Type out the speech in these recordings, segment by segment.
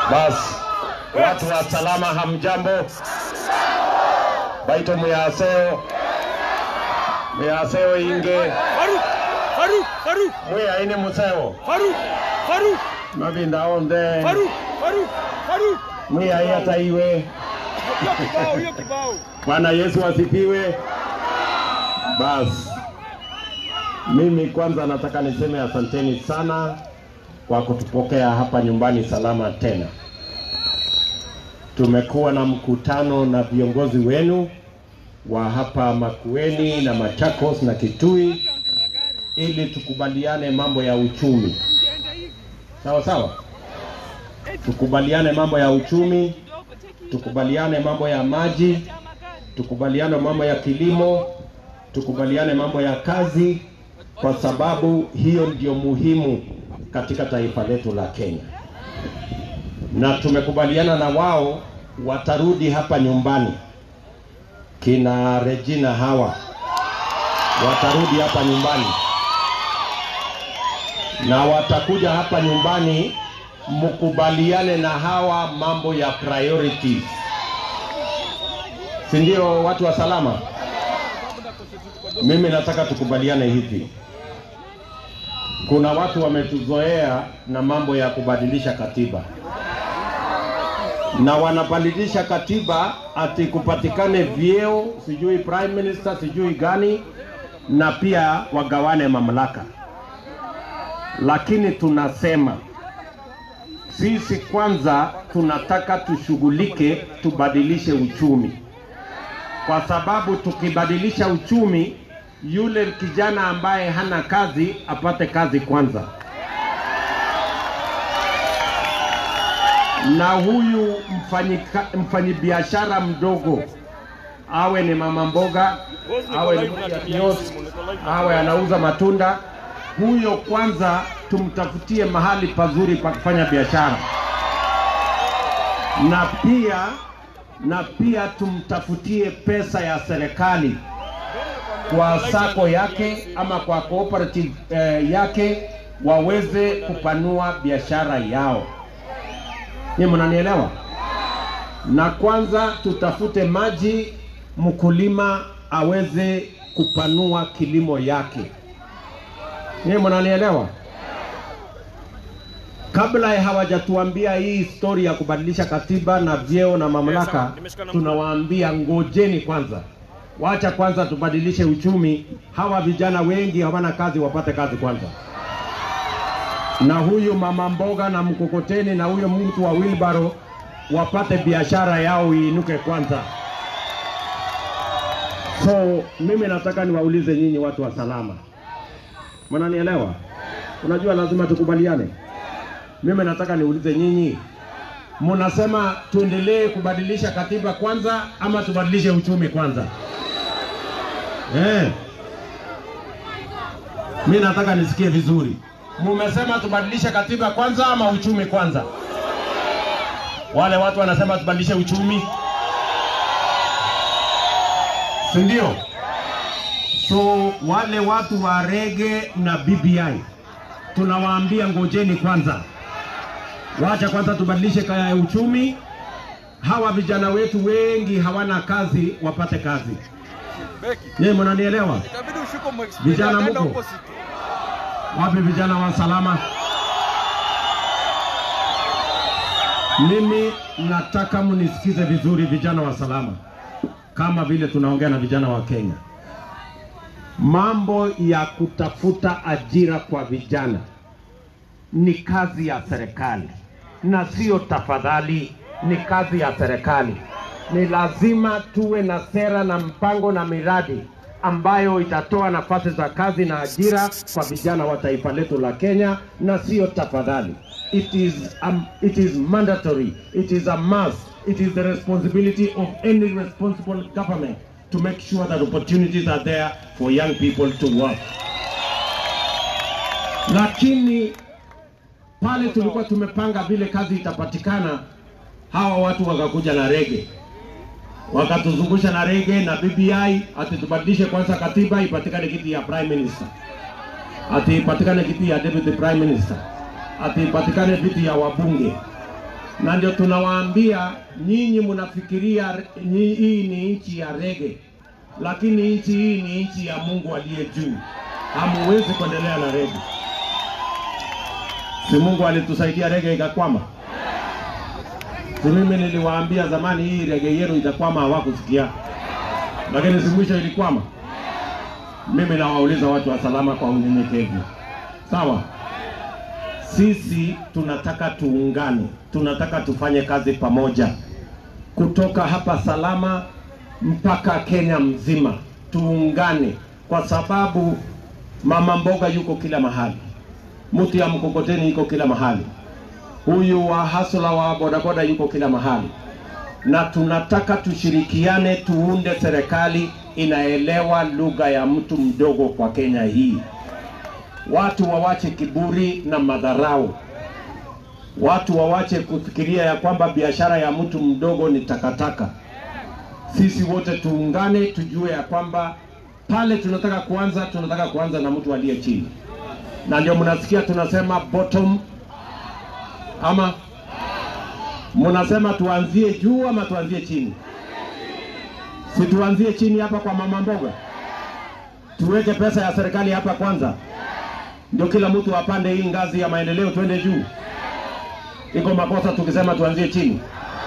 Basi watu wa salama, hamjambo? Baito muyaseo muyaseo inge Faruk, Faruk, Faruk, muyaine museo Faruk, Faruk, mavinda onde Faruk, Faruk, Faruk. muyai hata iwe. Hiyo kibao, hiyo kibao. Bwana Yesu asifiwe. Basi mimi kwanza nataka niseme asanteni sana kwa kutupokea hapa nyumbani salama tena. Tumekuwa na mkutano na viongozi wenu wa hapa Makueni na Machakos na Kitui ili tukubaliane mambo ya uchumi. Sawa sawa, tukubaliane mambo ya uchumi, tukubaliane mambo ya maji, tukubaliane mambo ya kilimo, tukubaliane mambo ya kazi, kwa sababu hiyo ndio muhimu katika taifa letu la Kenya. Na tumekubaliana na wao watarudi hapa nyumbani, kina Regina hawa watarudi hapa nyumbani na watakuja hapa nyumbani, mkubaliane na hawa mambo ya priorities, si ndio? Watu wa salama, mimi nataka tukubaliane hivi. Kuna watu wametuzoea na mambo ya kubadilisha katiba, na wanabadilisha katiba ati kupatikane vyeo, sijui prime minister, sijui gani, na pia wagawane mamlaka lakini tunasema sisi kwanza tunataka tushughulike, tubadilishe uchumi, kwa sababu tukibadilisha uchumi, yule kijana ambaye hana kazi apate kazi kwanza, na huyu mfanyika- mfanyibiashara mdogo awe ni mama mboga, awe ni mwenye kiosk, awe anauza matunda, huyo kwanza tumtafutie mahali pazuri pa kufanya biashara, na pia na pia tumtafutie pesa ya serikali kwa sako yake ama kwa cooperative eh, yake waweze kupanua biashara yao. Ni mnanielewa? Na kwanza tutafute maji, mkulima aweze kupanua kilimo yake. Ni mnanielewa? Kabla ya hawajatuambia hii story ya kubadilisha katiba na vyeo na mamlaka, tunawaambia ngojeni kwanza, wacha kwanza tubadilishe uchumi. Hawa vijana wengi hawana kazi, wapate kazi kwanza, na huyu mama mboga na mkokoteni na huyo mtu wa wilbaro wapate biashara yao iinuke kwanza. So mimi nataka niwaulize nyinyi watu wa salama, mnanielewa? Unajua lazima tukubaliane. Mimi nataka niulize nyinyi, mnasema tuendelee kubadilisha katiba kwanza ama tubadilishe uchumi kwanza? Eh. Mimi nataka nisikie vizuri. Mumesema tubadilishe katiba kwanza ama uchumi kwanza? Wale watu wanasema tubadilishe uchumi, si ndio? So wale watu wa rege na BBI tunawaambia ngojeni kwanza, wacha kwanza tubadilishe kaya ya uchumi. Hawa vijana wetu wengi hawana kazi, wapate kazi. Beki. Nyie mnanielewa? Itabidi ushuke mwexplain Vijana agenda mko? opposite. Wapi vijana wa salama? Mimi nataka mnisikize vizuri, vijana wa salama, kama vile tunaongea na vijana wa Kenya. Mambo ya kutafuta ajira kwa vijana ni kazi ya serikali na sio tafadhali, ni kazi ya serikali. Ni lazima tuwe na sera na mpango na miradi ambayo itatoa nafasi za kazi na ajira kwa vijana wa taifa letu la Kenya, na sio tafadhali. It is, um, it is mandatory, it is a must, it is the responsibility of any responsible government to make sure that opportunities are there for young people to work. Lakini pale tulikuwa tumepanga vile kazi itapatikana, hawa watu wakakuja na rege, wakatuzungusha na rege na BBI, ati tubadilishe kwanza katiba ipatikane kiti ya prime minister, ati ipatikane kiti ya deputy prime minister, ati ipatikane viti ya wabunge. na ndio tunawaambia nyinyi, mnafikiria nyi- hii ni nchi ya rege, lakini nchi hii ni nchi ya Mungu aliye juu. Hamuwezi kuendelea na rege. Si Mungu alitusaidia rege ikakwama? Si mimi niliwaambia zamani hii rege yenu itakwama, hawakusikia, lakini si mwisho ilikwama. Mimi nawauliza watu wa Salama kwa unyenyekevu, sawa? Sisi tunataka tuungane, tunataka tufanye kazi pamoja, kutoka hapa Salama mpaka Kenya mzima, tuungane, kwa sababu mama mboga yuko kila mahali, mtu ya mkokoteni yuko kila mahali, huyu wa hasla wa bodaboda yuko kila mahali, na tunataka tushirikiane, tuunde serikali inaelewa lugha ya mtu mdogo kwa Kenya hii. Watu wawache kiburi na madharau, watu wawache kufikiria ya kwamba biashara ya mtu mdogo ni takataka. Sisi wote tuungane, tujue ya kwamba pale tunataka kuanza, tunataka kuanza na mtu aliye chini, na ndio mnasikia tunasema bottom ama mnasema tuanzie juu ama tuanzie chini? Si tuanzie chini hapa kwa mama mboga, tuweke pesa ya serikali hapa kwanza, ndio kila mtu apande hii ngazi ya maendeleo, twende juu. Iko makosa tukisema tuanzie chini?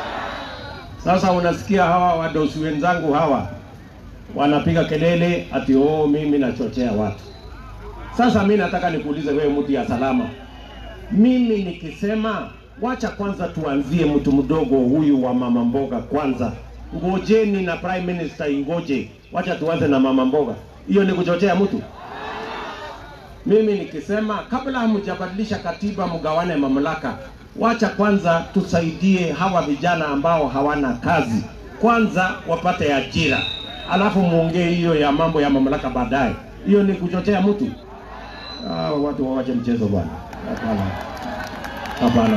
Sasa unasikia hawa wadosi wenzangu hawa wanapiga kelele ati oh, mimi nachochea watu. Sasa mi nataka nikuulize wewe, mtu ya Salama, mimi nikisema wacha kwanza tuanzie mtu mdogo huyu wa mama mboga kwanza, ngojeni na prime minister ingoje, wacha tuanze na mama mboga, hiyo ni kuchochea mtu? Mimi nikisema kabla hamjabadilisha katiba mgawane mamlaka, wacha kwanza tusaidie hawa vijana ambao hawana kazi, kwanza wapate ajira, alafu muongee hiyo ya mambo ya mamlaka baadaye. Hiyo ni kuchochea mtu? Ah, watu wawache mchezo bwana. Hapana, hapana.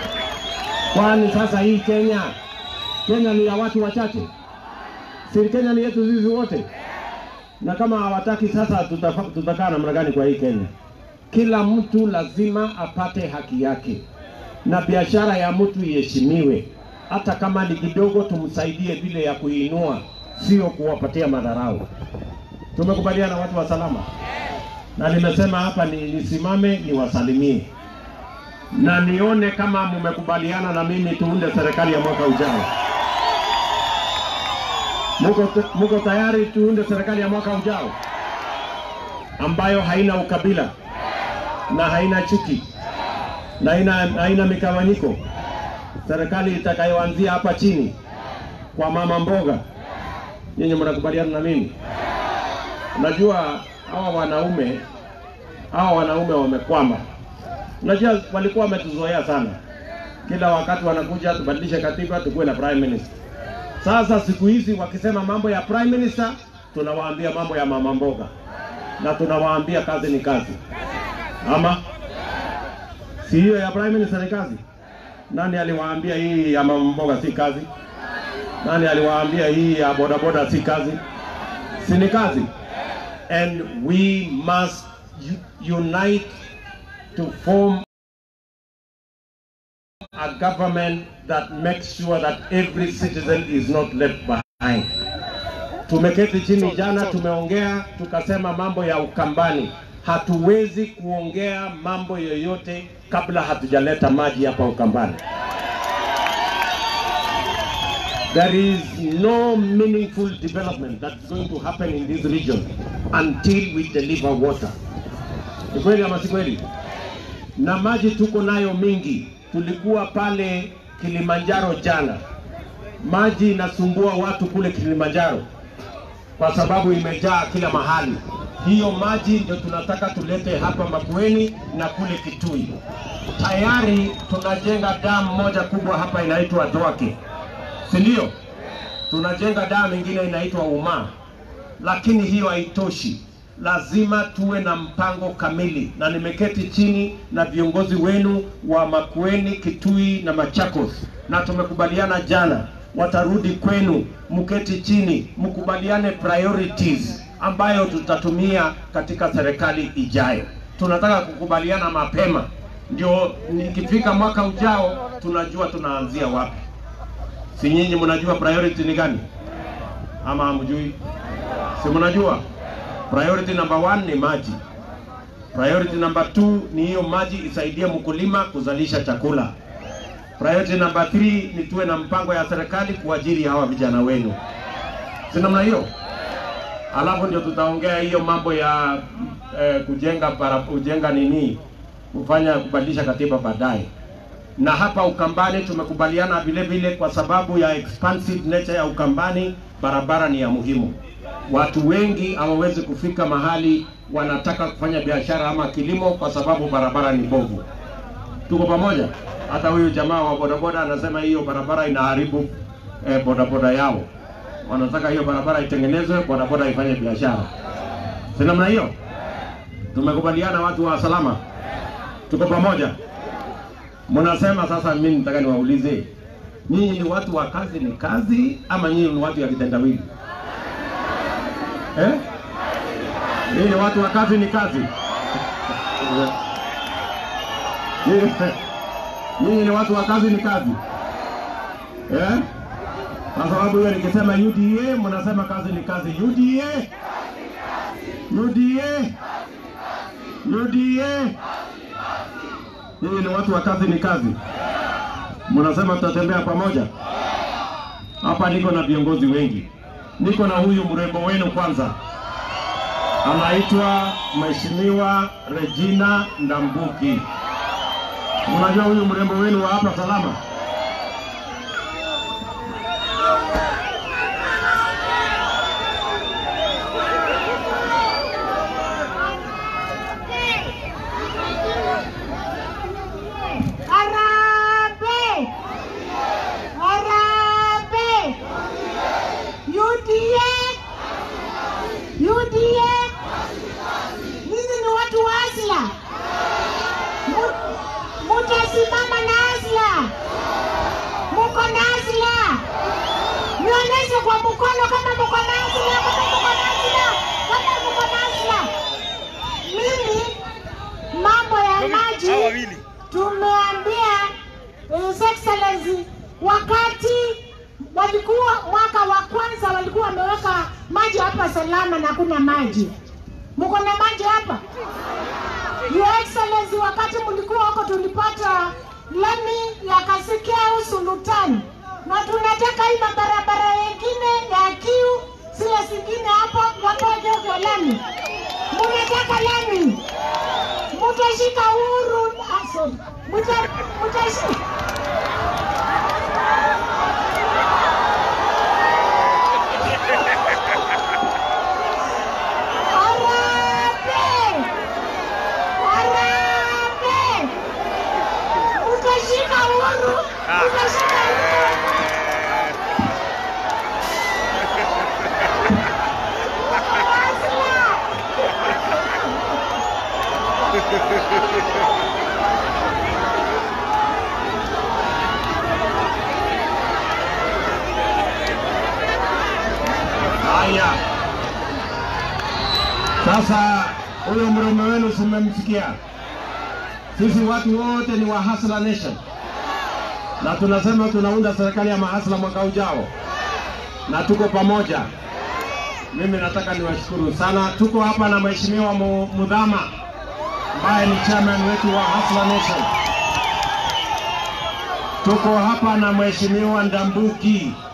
Kwani sasa hii Kenya, Kenya ni ya watu wachache? Si Kenya ni yetu sisi wote? Na kama hawataki sasa, tutafa- tutakaa namna gani kwa hii Kenya? Kila mtu lazima apate haki yake, na biashara ya mtu iheshimiwe, hata kama ni kidogo, tumsaidie vile ya kuinua, sio kuwapatia madharau. Tumekubaliana watu wa Salama? na nimesema hapa ni nisimame niwasalimie na nione kama mmekubaliana na mimi tuunde serikali ya mwaka ujao. Muko, muko tayari tuunde serikali ya mwaka ujao ambayo haina ukabila na haina chuki na haina, haina mikawanyiko, serikali itakayoanzia hapa chini kwa mama mboga. Nyinyi mnakubaliana na mimi? Unajua hawa wanaume hawa wanaume wamekwama. Unajua walikuwa wametuzoea sana, kila wakati wanakuja tubadilishe katiba, tukuwe na prime minister. Sasa siku hizi wakisema mambo ya prime minister, tunawaambia mambo ya mama mboga, na tunawaambia kazi ni kazi, ama si hiyo ya prime minister ni kazi? Nani aliwaambia hii ya mama mboga si kazi? Nani aliwaambia hii ya bodaboda si kazi? Si ni kazi? and we must u- unite to form a government that makes sure that every citizen is not left behind. Tumeketi chini jana, tumeongea tukasema mambo ya Ukambani. Hatuwezi kuongea mambo yoyote kabla hatujaleta maji hapa Ukambani. There is no meaningful development that's going to happen in this region until we deliver water. Ni kweli ama si kweli? Na maji tuko nayo mingi. Tulikuwa pale Kilimanjaro jana, maji inasumbua watu kule Kilimanjaro kwa sababu imejaa kila mahali. Hiyo maji ndio tunataka tulete hapa Makueni na kule Kitui. Tayari tunajenga damu moja kubwa hapa inaitwa Dwake si ndio? Tunajenga damu ingine inaitwa Umaa, lakini hiyo haitoshi. Lazima tuwe na mpango kamili, na nimeketi chini na viongozi wenu wa Makueni, Kitui na Machakos, na tumekubaliana jana watarudi kwenu, mketi chini, mkubaliane priorities ambayo tutatumia katika serikali ijayo. Tunataka kukubaliana mapema ndio nikifika mwaka ujao tunajua tunaanzia wapi. Si nyinyi mnajua priority ni gani ama hamjui? Si mnajua priority number one ni maji. Priority number two ni hiyo maji isaidie mkulima kuzalisha chakula. Priority number three ni tuwe na mpango ya serikali kuajiri hawa vijana wenu, si namna hiyo? Alafu ndio tutaongea hiyo mambo ya eh, kujenga para, kujenga nini, kufanya kubadilisha katiba baadaye. Na hapa Ukambani tumekubaliana vile vile, kwa sababu ya expansive nature ya Ukambani, barabara ni ya muhimu. Watu wengi hawawezi kufika mahali wanataka kufanya biashara ama kilimo kwa sababu barabara ni mbovu. Tuko pamoja? Hata huyu jamaa wa bodaboda anasema hiyo barabara inaharibu eh, bodaboda yao. Wanataka hiyo barabara itengenezwe, bodaboda ifanye biashara. Si namna hiyo? Tumekubaliana watu wa salama, tuko pamoja. Mnasema sasa, mimi nataka niwaulize nyinyi, ni watu wa kazi ni kazi ama nyinyi ni watu ya kitendawili eh? Nyinyi ni watu wa kazi ni kazi Nyinyi- Nyinyi ni watu wa kazi ni kazi eh? Kwa sababu hiyo nikisema UDA mnasema kazi ni kazi. UDA UDA UDA, nyinyi ni watu wa kazi ni kazi, mnasema tutatembea pamoja. Hapa niko na viongozi wengi, niko na huyu mrembo wenu kwanza, anaitwa Mheshimiwa Regina Ndambuki. Unajua huyu mrembo wenu wa hapa Salama? Harambee! Harambee! UDA! UDA! Ninyi ni watu wa asla. Mu- Mutasimama na asla. Muko na asla. Nionyeshe kwa mkono kama muko na asla, kama muko na asla, kama muko na asla. Mimi mambo ya maji Hawa wawili. tumeambia His Excellency wakati walikuwa mwaka wa kwanza walikuwa wameweka maji hapa salama na kuna maji. Mko na maji hapa? Your Excellency, wakati mlikuwa huko tulipata lami ya Kasikeu Sultan, na tunataka hii mabarabara yengine ya Kiu zile zingine hapo watoke kwa lami. Mnataka lami? mutashika huru ah, sorry. Muta- mutashi- Harambee! Harambee! Mutashika huru mutashika huru Asla! Haya, sasa huyo mrume wenu simemsikia. Sisi watu wote ni wa Hustler Nation, na tunasema tunaunda serikali ya mahasla mwaka ujao, na tuko pamoja. Mimi nataka niwashukuru sana. Tuko hapa na Mheshimiwa Mu- Mudhama ambaye ni chairman wetu wa Hustler Nation. Tuko hapa na Mheshimiwa Ndambuki